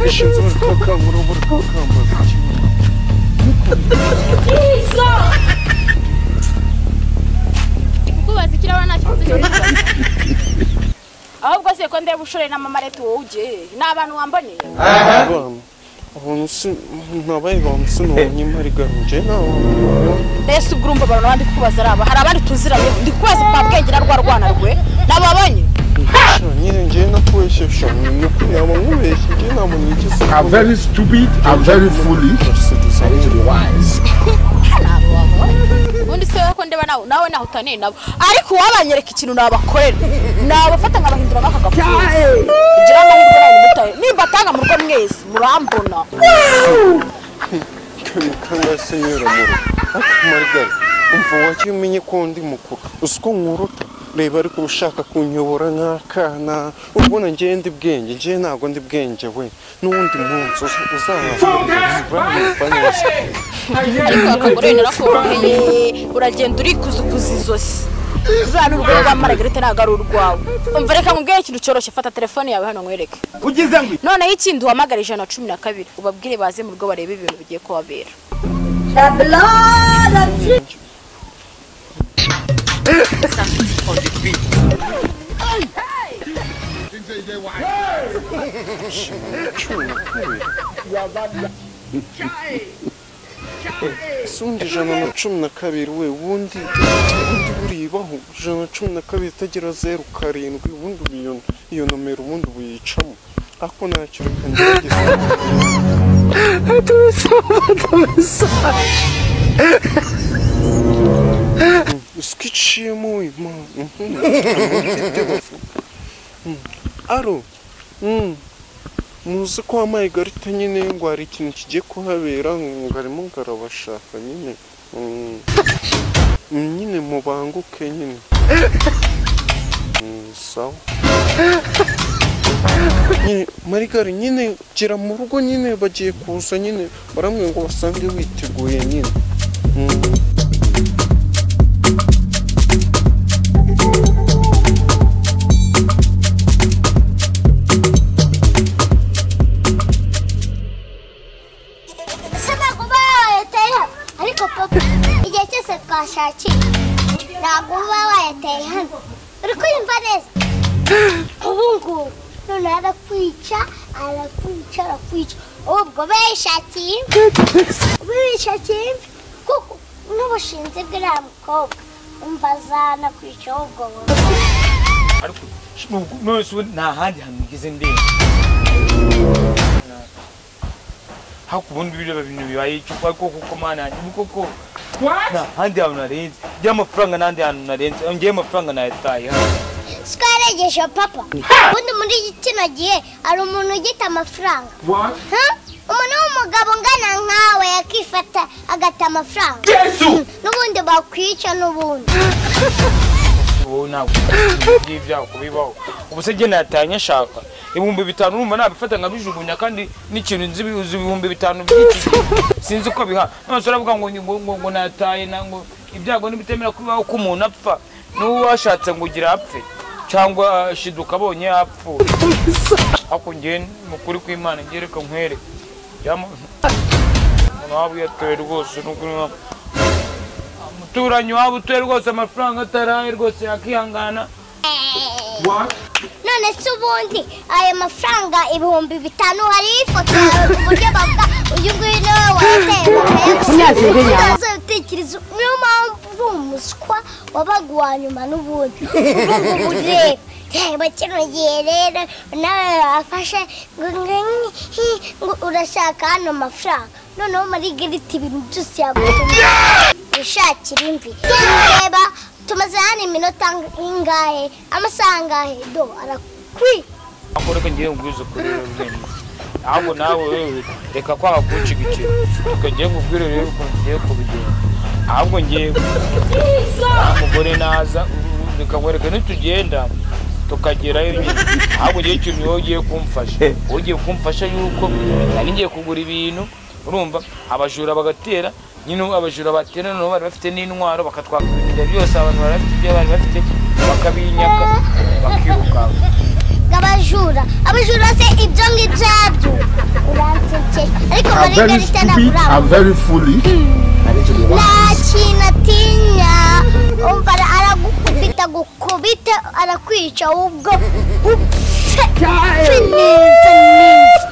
Siedzę w koka, rower koka, ubwubatsi kiraba nta kibazo cy'ubwubatsi ahubwo se ko ndeba ushore na mama leta wowe ujye ni abantu wamboneye Abantu nabaye bamusununye marigaruje nawe mbese ubwo urumva abantu abandi kukubaza ari aba hari abandi tuziranye ndi kubaza kwa bwenge na rwa rwana rwe nababonye nyine ngiye nakubeshye shami nyakuri yaba nkubeshye ngiye ntabwo nigeze are very stupid and very foolish and to the wise. ubundi se wowe ko ndeba nawe nawe naho utaniye nabo ariko uwabanyereka ikintu nabakorera nabafata nkabahindura nk'akagapfuza ngira amahirwe nawe mutaye nimba atanga mu rugo mwese murambona kemukanga senyora muru ariko marigaruje umva wajya umenye ko ndi mukuru uzi ko nkurota reba ariko uba ushaka kunyobora nk'akana ubona ngiye ndi bwenge ngiye ntabwo ndi bwenge we n'uwundi munsi uz- uzahafurira ariko akagore narakoroheye uragenda urikuzukuza izosi zuriya ni urugo rwa maragarete ntabwo ari urwawe umva reka mubwire ikintu cyoroshye fata telefone yawe hano nkwereke noneho ikindi uhamagara ijana na cumi na kabiri ubabwire baze mu rugo barebe ibintu bigiye kuhabera sundi ijana na cumi na kabiri we ubundi ubundi buribaho ijana na cumi na kabiri itagira zeru karindwi ubundi uba iyo- iyo nomero ubundi ubuyicamo ariko ntacyo reka ngerageze usiko iciyemo we mana aro mm. muzi ko wampaye ikarita nyine ngo hari ikintu kigiye kuhabera ngo arimo ngarabashaka nyine Mm. nyine mubanguke nyine Mm, sawa nyine marigari nyine gira mu rugo nyine bagiye kuza nyine baramwe ngo basange witeguye nyine Mm. Se bagubaye ariko papa igihe cyose twashakiye ntabwo uba wayateye hano uri kuyumva neza ubu ngubu noneho arakwica arakwica arakwica ubwo bishakiye imvi bishakiye imvi kuko n'ubushinzi bw'iriya mukobwa umva zanakwica ubwo wowe ariko ubu nonese ubu nta handi hantu ngeze ndeba hakubundi bireba bintu bibaye icyo kuko kuko mana yanjye ni koko nta handi hantu narenze ngira amafaranga n'ahandi hantu narenze ngewe amafaranga nayataye hano twaregeje papa ubundi muri kino gihe hari umuntu ugita amafaranga Ha? umuntu w'umugabo ungana nkawe yakifata agata amafaranga n'ubundi bakwica n'ubundi wowe ntabwo ngiye byako bibaho ubu se genda yataye nyashaka ibihumbi bitanu urumva nabifata nkabijugunya kandi n'ikintu nzi uzi ibihumbi bitanu by'iki sinzi uko biha nonese uravuga ngo ngo ngo ngo nataye na ngo ibyago ntibitemera kubibaho ko umuntu apfa n'uwo washatse ngo ugira apfe cyangwa shiduka abonye yapfuye ariko ngewe ni ukuri kw'imana ngewe reka nkwere yama umuntu waba uyatoye rwose n'ukuri waba umuturanyi waba utuye rwose amafaranga ataraye rwose yakihangana none se ubundi ayo mafaranga ibihumbi bitanu hariho ifoto yawe ku buryo bavuga uyu nguyu ni wowe wayateye bakayabitekerezo niyo mpamvu uri umuswa wabaga uwa nyuma n'ubundi ubu ngubu reba reba kino gihe rero nawe wafashe ngo ngo hi, ngo urashaka hano amafaranga noneho muri giriti ibintu byose yagutumye wishakira imvi reba tumaze hano iminota ingahe amasaha angahe do arakwi akora ko ngiye ngubwize ukuri rero bwenge ahubwo nawe wewe reka kwanga kuwuciga ikintu reka ngiye ngubwire rero ukuntu ngiye kubigenza ahubwo ngiye umugore naza uru- reka nkwereke nitugenda tukagerayo nyine ahubwo ngiye ikintu wowe ugiye kumfasha wowe ugiye kumfasha yuko nari ngiye kugura ibintu urumva abajura bagatera nyine abajura batera noneho bari bafite n'intwaro bakatwaka ibintu byose abantu bari bafite ibyo bari bafite bakabinyaka bakirukanka bw'abajura abajura se ibyo ngibyo yabyo uransekeye ariko I'm muri very garita stupid. ntabura I'm very foolish. nta kintu atinya umva ara- aragukubita gukubite arakwica ahubwo upfe upfe neza neza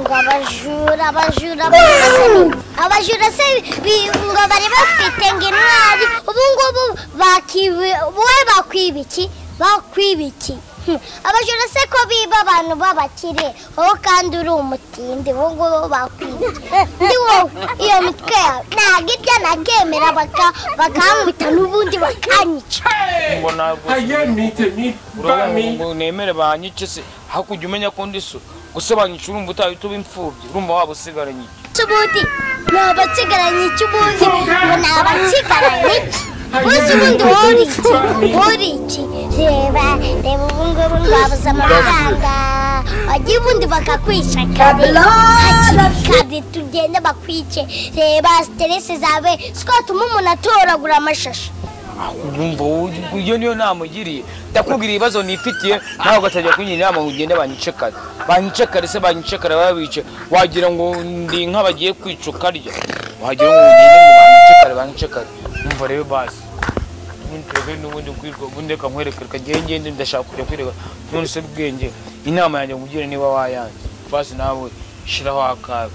ngo abajura abajura abajura- abajura se bi- ngo bari bafite ngo intwari ubu ngubu bakibi wowe bakwiba iki bakwiba iki Hmm, abajura se ko biba abantu b'abakire wowe kandi uri umutindi wowe ngubu bakwiba iki ndi wowe iyo mitwe yawe ntabwo ibya nakemera baka- bakankubita n'ubundi bakanyica ngo ntabwo ngo nemere banyice se hakurya umenya ko ndi so gusa banyica urumva utahita uba imfubyi urumva waba usigaranye iki? cy'ubundi ni abatsigaranye cy'ubundi ngo ni abatsigaranye iki uzi ubundi wuri iki wuri iki reba reba ubu ngubu rwabuze amafaranga wagiye ubundi bakakwica kabiri kabiri tugende bakwice reba siteresi zawe twatuma umuntu atoragura amashashi urumva wowe- iyo niyo nama ugiriye ndakubwira ibibazo nifitiye nawe ugatajya kungira inama ngo ugende banyicekare banyicekare se banyicekare babice wagira ngo ndi inka bagiye kwica ukarya wagira ngo ugende ngo banyicekare banyicekare umva rero basi ntuntege n'ubundi kwirwa ubundi reka nkwereke reka ngende ngende ndashaka kujya kwereka none se bwenge inama yanjye nkubwire niba wayanjye basi nawe shiraho akawe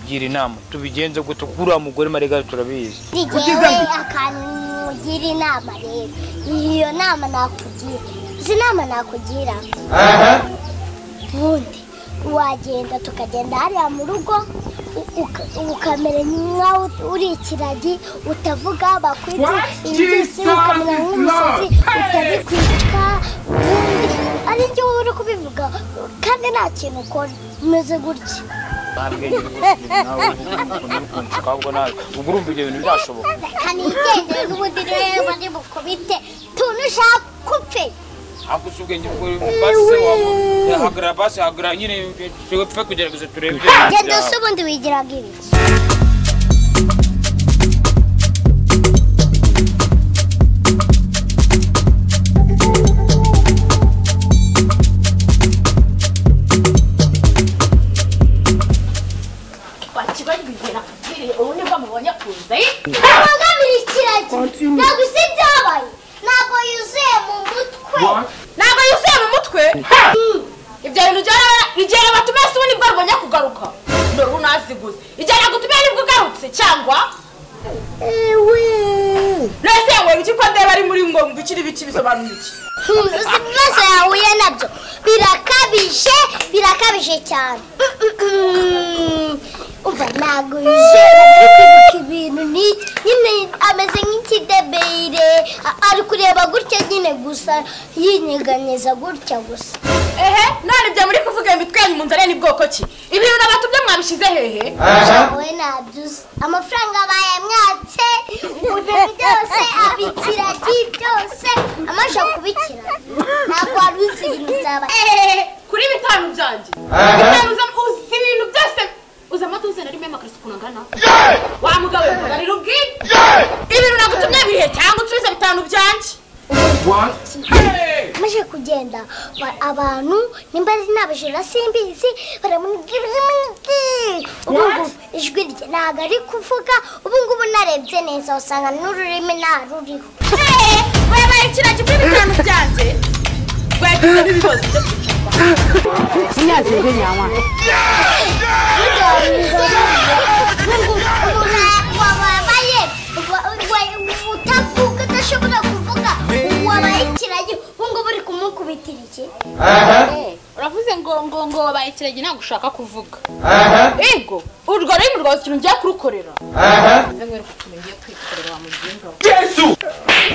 gira inama tubigenze gute kuriya mugore marigari turabizi ngewe akantu nkugira inama rero iyo nama nakugira izi nama nakugira ubundi wagenda tukagenda hariya mu rugo u- uka- ukamera nkaho uri ikiragi utavuga bakwita inzuzi ukamera nk'umusazi utabikwica ubundi ari njye wowe uri kubivuga kandi nta kintu ukora umeze gutya ntabwenge rwose nawe ukunshaka ahubwo nawe ubwo urumva ibyo bintu byashoboka kanigendere n'ubundi reba ni mukubite tuntu ushaka upfe ariko si ubwenge bwo mu basi wawe hagarara basi hagarara nyine tupfe kugerageza turebe ibyo bintu genda byawe. se ubundi wigiraga ibiki bakibabwira kubwiriye ubu nibwo mubonye kuza ntabagamira ikiragi ntabwo isi byabaye ntabwo yuzuye mu mutwe ntabwo yuzuye mu mutwe ibyo bintu rigera batumaze ubundi bwo rubonye kugaruka dore ubu naziguze igera gutumye nibwo ugarutse cyangwa nese ngo iki ko ndeba ari muri ngo ngo ikiri biki bisobanura iki Hmm, uzi ibibazo yahuye nabyo birakabije birakabije cyane Mm-mm-mm. umva ntabwo yizera ari kwibuka ibintu n'iki nyine ameze nk'ikidebeyire a- ari kureba gutya nyine gusa yinyeganyeza gutya gusa ehe none ibyo muri kuvuga iyo mitwe yanyu mu nzara ni bwoko ki ibintu nabatumye mwabishyize hehe wowe ntabyuzi amafaranga bayamwatse ibintu byose abikira ati byose amaje kubikira ntabwo wari uzi ibintu byaba ehehe kuri bitanu byanjye bitanu uza- uzi ibintu byose uzamo tuzana rimwe amakariso ukuntu angana wa mugabo mugarira ubwire ibintu nagutumye bihe cyangwa usubize bitanu byanjye amaze kugenda ba- abantu nimba ari n'abajura simbizi baramubwira ubu ngubu ijwi rye ntabwo ari kuvuga ubu ngubu narebye neza usanga n'ururimi nta ruriho wabaye ikiragi kuri bitanu byanjye wagize n'ibibazo byo wabaye utavuga udashobora kuvuga wabaye ikiragi ubu ngubu uri kumukubitira iki uravuze ngo ngo ngo wabaye ikiragi ntabwo ushaka kuvuga ego urwo rurimi rwawe ikintu ngiye kurukorera nze nkwereke utuntu ngiye kwikorera wa mubyimba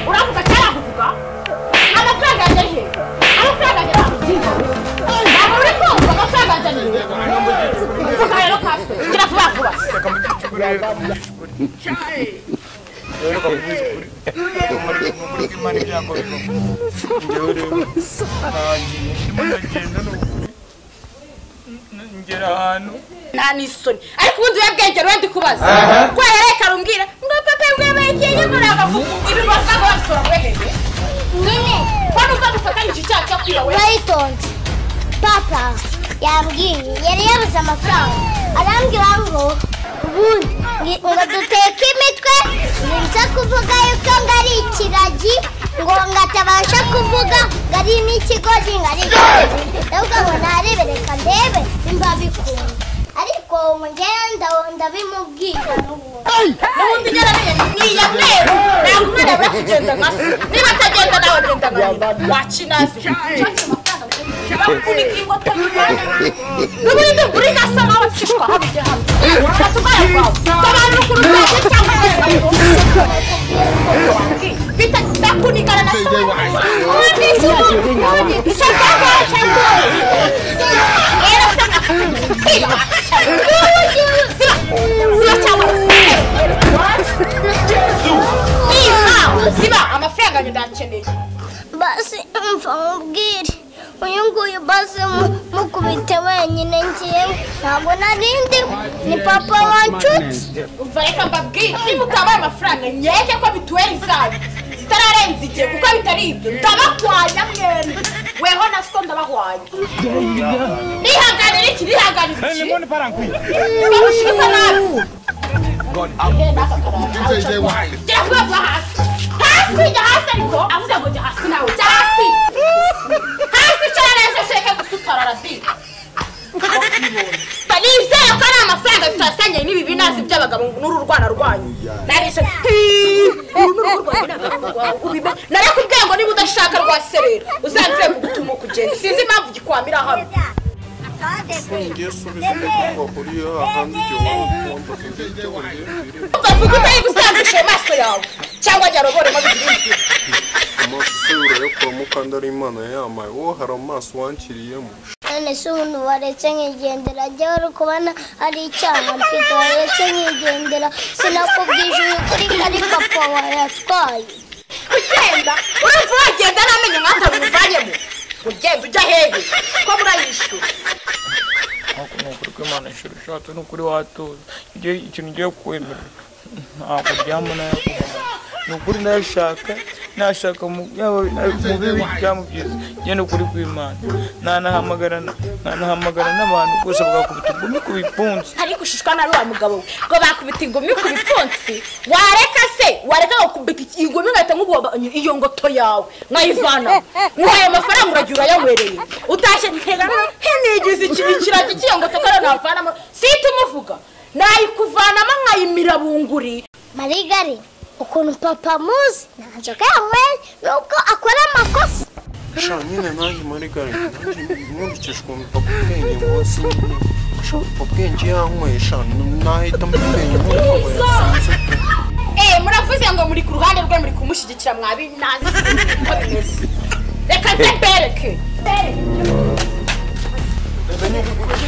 uravuga cyangwa kuvuga amafaranga yanjye he amafaranga yanjye ntamubyimba ntabwo uri kumva amafaranga yanjye ni he mvuga rero kaswe ngira vuba vuba ngera ahantu nta n'isoni ariko ubundi uyabwenge wenda ikubaza ko yareka arumbwira ngo papa mwabaye ikintu muri agafuku ibi basanga babisora kuri hehe nyine ko numva dufatanyije icyaha cyo kwiba we baritonze papa yambwiye yari yabuze amafaranga arambwira ngo ubundi ngi- ngo duteke imitwe nza kuvuga yuko ngo ari ikiragi ngo ngo atabasha kuvuga ngo ari n'ikigori ngo ari ikiragi ahubwo ngo narebe reka ndebe nimba bikunda ariko ubu njyewe ndabona ndabimubwira n'ubundi n'ubundi ugereranyije nk'iya mweru ntabwo umwana abura kugenda nka se niba atagenda nawe agenda nka nyina wakinazi bakunika ingota n'ubundi uri gasa nawe akishwa habijya hano urafata ubwayo bwawe abantu ku rutoki cyangwa se bita bakunikana na se ubundi icyo cyakoresha rero usanga ziba cyangwa ziba ziba amafaranga ndakeneye basi mva mubwire uyu nguyu basi mu- mukubite wenyine ngewe ntabwo narindi ni papa wanshutse umva reka mbabwire niba utabaye amafaranga nkeke ko mituweli zayo zitararenza igihe kuko bitari ibyo ndabahwanya mwembi weho na siko ndabahwanya nihanganira iki nihanganira iki bamushyize nabi Genda haka karara. Jya vuba vuba hasi hasi jya hasi ariko avuze ngo jya hasi nawe jya hasi hasi icara neza sheke gusutara radiyo nizere ko ari amafaranga tutasanganye n'ibi binasi by'abagabo n'uru rwana rwanyu narishe narakubwiye ngo niba udashaka rwaserera uzanzire kugutuma kugenda sinzi impamvu gikwamira hano ngiye subiza ibyo bahuriye ahandi igihe waba ugomba kugira icyo bongera ukavuga utari gusangisha ayo maso yawe cyangwa jya roboremo bigira inzira amaso isubira yo kwa mukandarimana yamaye wowe hari amaso wankiriyemo none se ubundi waretse nkigendera jyewe uri kubona ari icyaha mfite waretse nkigendera sinakubwije ukuri ko ari papa wayatwaye kugenda urumva wagenda n'amenyo nk'ata bimuvanyemo ugenda ujya hehe ko murayishyura ariko ni ukuri ko imana ishuri ushatse ni ukuri watoza ibyo ikintu ugiye kwemera ntabwo byamo nayakubona ni ukuri nayashaka nashaka mu- yaba mu bibi cyangwa mu byiza njye ni ukuri kw'imana ntanahamagara ntanahamagara n'abantu bose bagakubita ubwumi ku bipfunsi ariko ushishwa na wa mugabo we ngo bakubita ingumi ku bipfunsi wareka se wareka bakubita iki- ingumi ugahita nk'ubonye iyo ngoto yawe nkayivana nk'ayo mafaranga uragira urayawereye utashye ntegana henigize ikibi kiraki cy'iyo ngoto kandi navanamo sihita umuvuga nayikuvanamo nkayimira bunguri marigari ukuntu papa amuzi nta nzoga yanyweye nubwo akora amakosa sha nyine nanjye muri gare nkurikije ukuntu papa ubwenge munsi nyine sha papa ubwenge yanyweye sha nahita mubwenge muri papa yasanze eee muravuze ngo muri ku ruhande rwe muri kumushyigikira mwabi nazi uko bimeze reka nze mbereke reba nyine